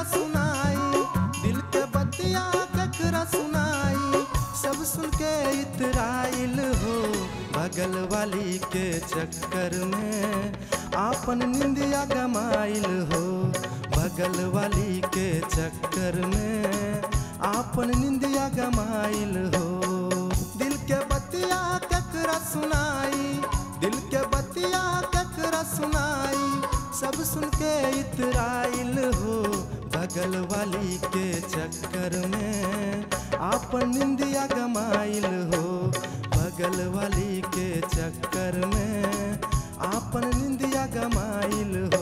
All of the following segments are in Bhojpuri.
सुनाई दिल के बतिया केकरा सुनाई सब सुन के इतराइल हो बगल वाली के चक्कर में आपन निंदिया गमाइल हो बगल वाली के चक्कर में आपन निंदिया गमाइल हो दिल के बतिया केकरा सुनाई दिल के बतिया केकरा सुनाई सब सुन के इतराइल हो बगल वाली के चक्कर में आपन निंदिया गमाइल हो बगल वाली के चक्कर में आपन निंदिया गमाइल हो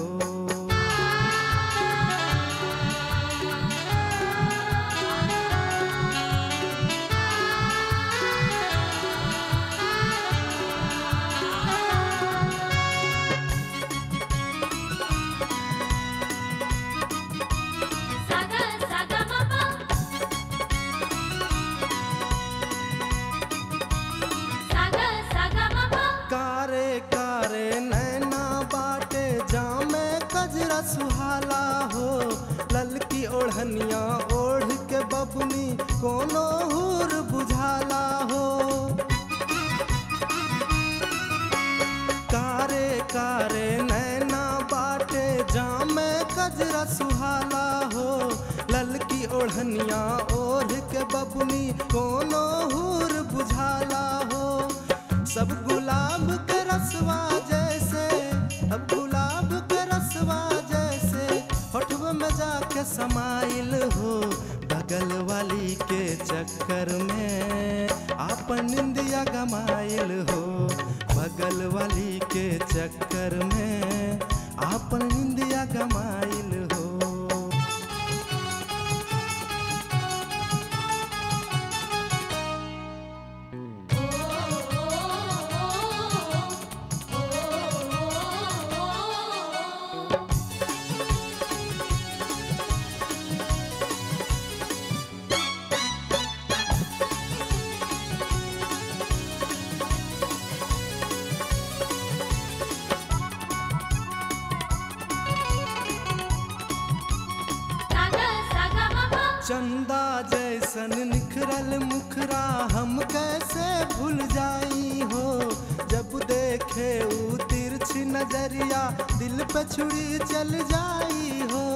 Saga saga mama Saga saga mama कारे कारे नैना बाटे जामे कजरा सुहाला हो ललकी ओढ़निया ओढ़ के बबनी कोनो हूर बुझाला हो कारे कारे नैना बाटे जामे कजरा सुहाला हो ललकी ओढ़निया ओढ़ के बबनी कोनो हूर बुझाला हो सब गुलाब के रसवा जैसे अब गुलाब के रसवा जैसे होठवा में जाके समाइल हो बगल वाली के चक्कर में आपन निंदिया गमाइल हो बगल वाली के चक्कर में आपन निंदिया गमाइल हो Saga saga mama चंदा जैसन निखरल मुखरा हम कैसे भूल जाई हो जब देखे ऊ तिरछी नजरिया दिल पे छुरी चल जाई हो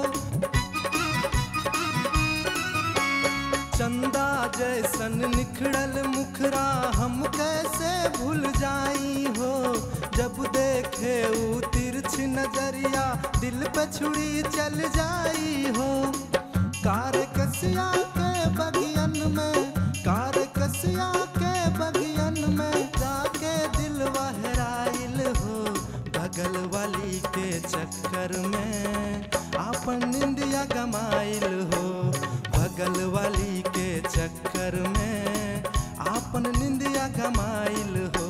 चंदा जैसन निखरल मुखरा हम कैसे भूल जाई हो जब देखे ऊ तिरछी नजरिया दिल पे छुरी चल जाई हो कार कसिया के बगियन में कार कसिया के बगियन में जाके दिल वहराइल हो बगल वाली के चक्कर में आपन निंदिया गमाइल हो बगल वाली के चक्कर में आपन निंदिया गमाइल हो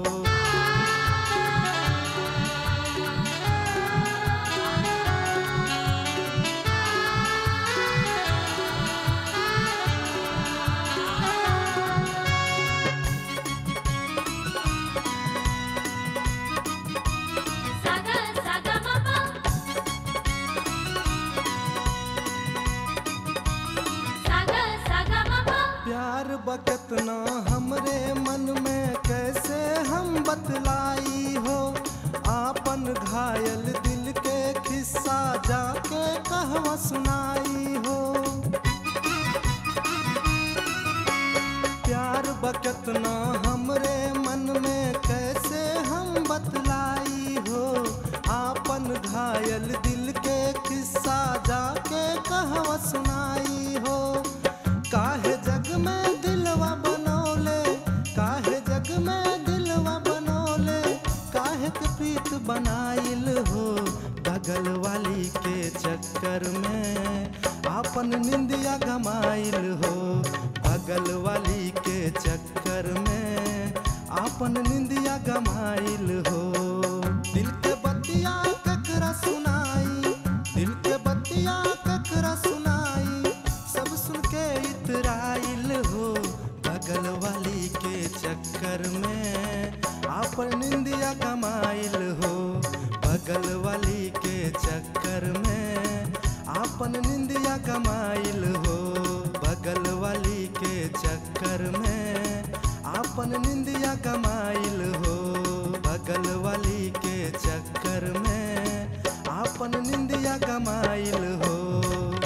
Saga saga mama Saga saga mama प्यार बकतना हमरे मन में कैसे हम बतलाई हो आपन घायल दिल के खिस्सा जाके कहवा सुनाई हो प्यार बकतना हमरे मन में कैसे हम बतलाई हो आपन घायल दिल के किस्सा जाके कहवा सुनाई हो काहे जग में दिलवा बनौले काहे जग में दिलवा बनौले काहे के प्रीत बनाइल हो बगल वाली के चक्कर में आपन निंदिया गमाइल हो बगल वाली के चक्कर में आपन निंदिया गमाइल हो दिल के बतिया ककरा सुनाई दिल के बतिया ककरा सुनाई सब सुन के इतराइल हो बगल वाली के चक्कर में आपन निंदिया कमाइल हो बगल वाली के चक्कर में आप आपन निंदिया कमाइल हो बगल वाली के चक्कर में आपन निंदिया कमाइल हो बगल वाली के चक्कर में आपन निंदिया कमाइल हो